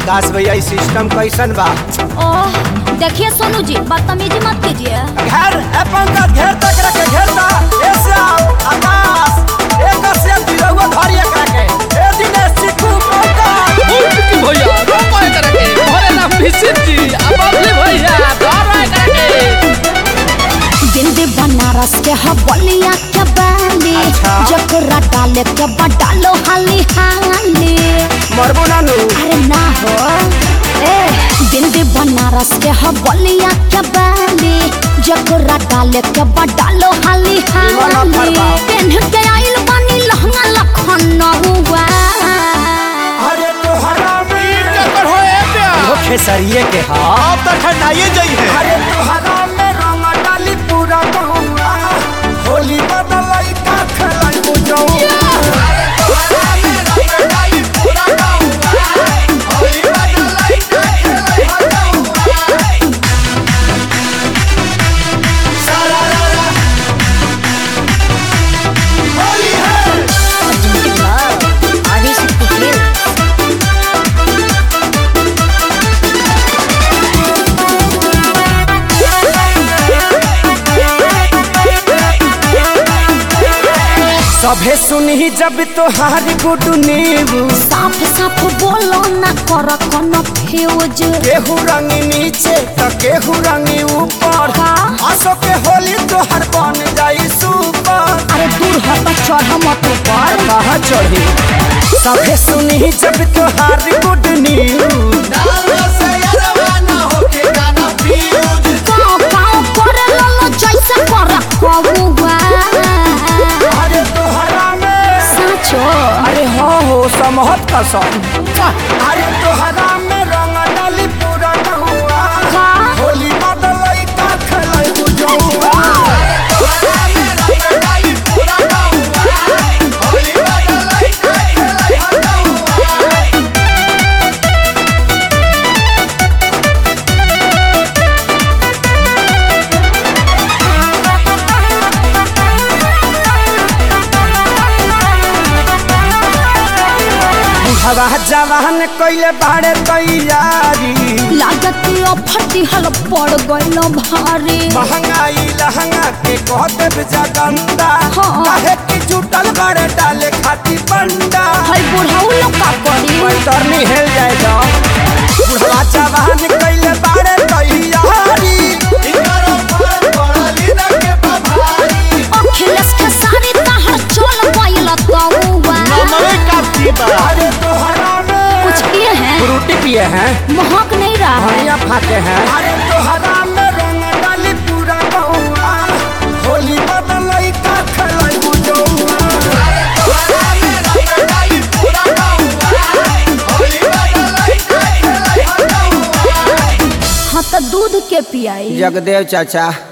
आकाश भैया ई सिस्टम कैसन बा ओह देखिए सोनू जी बदतमीजी मत कीजिए घेर ए पंकज घेर तक रखे घेरता ए श्याम आकाश एक से दिलवा धरी एकरा के ए दिनेश चिकू पंकज की भैया रोको एकरा के भरे ना फिसित जी अब अबले भैया धरो एकरा के बिंदी बनारस के हवलिया के बाली अच्छा। जकरा डाले के बडालो हाली हाली मरबो नानू अरे ना हो ए बिंदी बनारस के हवलिया के बाली जकरा डाले के बडालो हाली निमन हाली फरमाओ। पेन्ह के आइल बानी लहंगा लखनऊआ अरे तोहरा में कर हो ए प्या वो खेसरिए के हा अब तक ठंडाइए जाई है अरे तोहरा में रंग डाली पूरा गहुआ होली बदलाई का खेलाई बुझऊ सभे सुनही जब तोहारी गुडू नीबू साफ साफ बोलो ना कर कोनो फ्यूज केहू रंग नीचे त केहू रंग ऊपर हाँ। आसो के होली तोहर बन जाई सुपर अरे दूर हट चढ़ मत ऊपर कहाँ चढ़ी सभे सुनही जब तोहारी गुड न्यूज गाँव गाँव करे ललो जैसे कर कबुआ अरे तोहरा में साचो अरे हो हो समहत कसम अरे तोहरा में रंग डाली पूरा नहुआ का होली बदलई का खेलै बुझौआ हवा जवान कइले बाड़े तैयारी लागत फटी हल पड़ गइल भारी महंगाई लहंगा के कह देब जगंदा हाँ। काहे कि जुटल बड़े डाले खाती बंडा हई बुढ़ऊ लोग का करी पैतरनी हेल जाए जा बुढ़वा जवान कइले बाड़े तैयारी अखिलेश के सारी तहर चल गइल तौवा अरे तोहरा में कुछ किए हैं फ्रूटी पिए हैं महक नहीं रहा है भैया फाते हैं अरे तोहरा में रंग डाली पूरा बहुआ होली बदलई का खेलै बुझौआ हाँ तो दूध के पियाई जगदेव चाचा